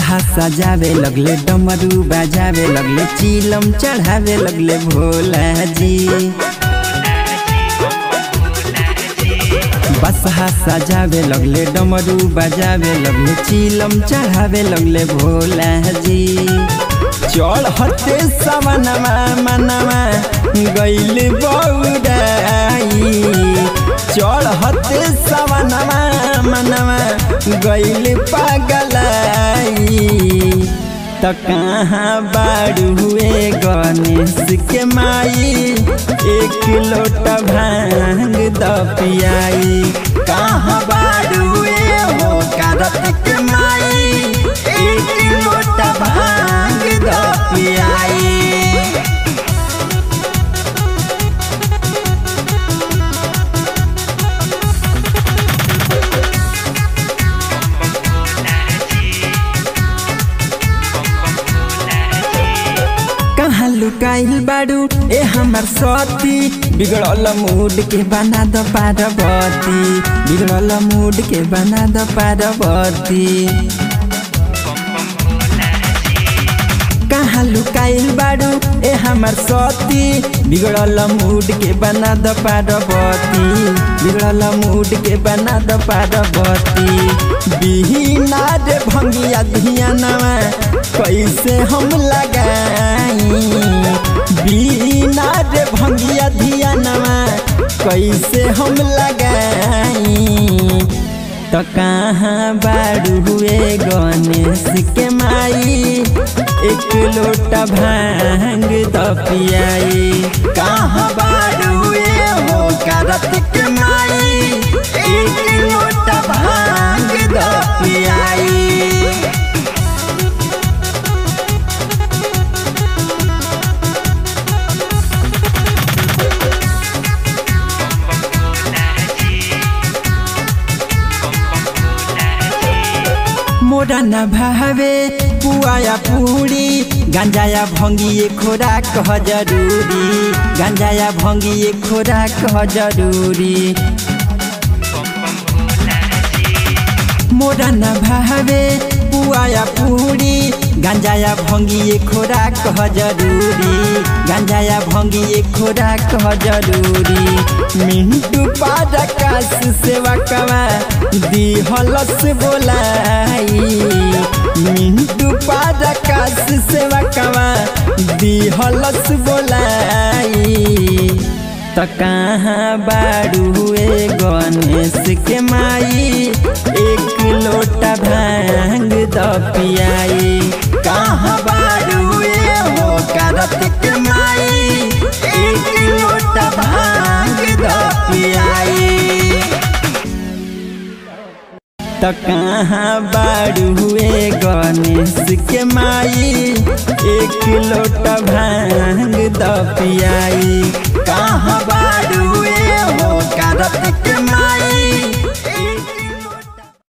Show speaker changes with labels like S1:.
S1: बसहा सजावे लगले डमरू बजावे लगले चिलम चढ़ावे लगले भोला जी बसहा सजावे लगले डमरू बजावे लगले चिलम चढ़ावे लगले भोला जी चढ़ते सवनमा मनवा गैल बौराई चढ़ते सवनमा मनवा गैल पागलाई त कहाँ बाड़ू हुए गणेश के माई एक लोटा भांग द पियाई कहाँ बाड़ू हुए हो करत के माई एक लोटा भांग द पियाई कहाँ लुकाइल बाड़ू ए हमर सती बिगड़ल मूड के बना द पार्वती बिगड़ल मूड के बना द पार्वती कहाँ लुकाइल बाड़ू ए हमर सती बिगड़ल मूड के बना द पार्वती बिगड़ल मूड के बना द पार्वती बिहीना रे भंगिया धियानवा कैसे हम लगाई बिना रे भंगिया धियानवा कैसे हम लगाई तो कहाँ बाड़ू हुए गणेश के माई एक लोटा भांग द पियाई कहाँ बाड़ू हुए हो करत के माई एक लोटा भांग द पियाई मोरा न भावे पुआया पूरी गांजाया भंगिए खोराक ह जरूरी गांजाया भंगिए खोराक ह जरूरी मोरा न भावे पुआया पूरी गांजाया भंगिए खोराक ह जरूरी गांजाया भंगिए खोराक ह जरूरी मिंटू पारकाश सेवा कवा दिहलस बोलाई मिंटू पारकाश सेवा कवा दिहलस बोलाई त कहाँ बाड़ू हुए गणेश के माई एक लोटा भांग द पियाई कहाँ बाड़ू हुए हो करत के माई एक लोटा भांग द पियाई त कहाँ बाड़ू हुए गणेश के माई एक लोटा भांग द पियाई कहाँ बाड़ू हुए हो करत के माई